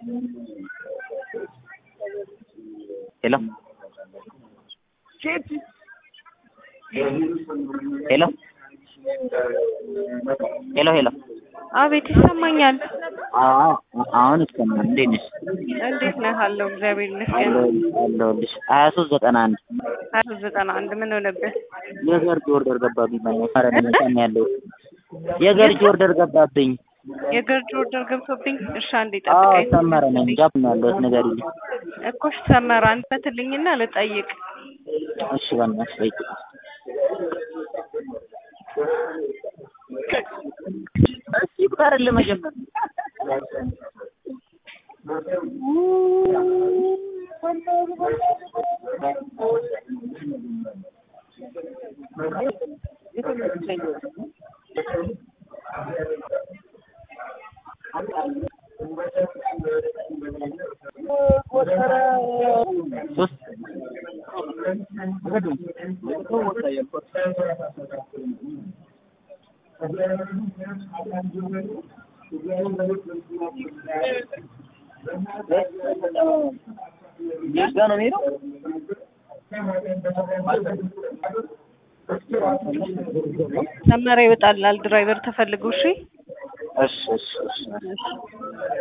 ሄሎ ሄሎ ሄሎ ሄሎ አቤት ይሰማኛል። አዎ አሁን ይሰማል። እንዴት ነሽ? እንዴት ነህ? አለሁ እግዚአብሔር ይመስገን። አለሁልሽ። ሀያ ሶስት ዘጠና አንድ ሀያ ሶስት ዘጠና አንድ ምን ሆነብህ? የገርጂ ኦርደር ገባብኝ። ኧረ እኔ ቀን ያለው የገርጂ ኦርደር ገባብኝ። የገርጂ ኦርደር ገብቶብኝ። እሺ አንዴ አዎ ጠብቀኝ። ሰመረ ነኝ። ጃፕ ነው ያለሁት። ንገሪልኝ። እኮ እሺ ሰመረ አንተ ትልኝና ልጠይቅ። እሺ በእናትሽ ጠይቂ። እስኪ ቁጠርልህ መጀመሪያ ሶስት ጋ ነው የሚሄደው። ሰመረ ይወጣላል ድራይቨር ተፈልጎ። እሺ እሺ እሺ እሺ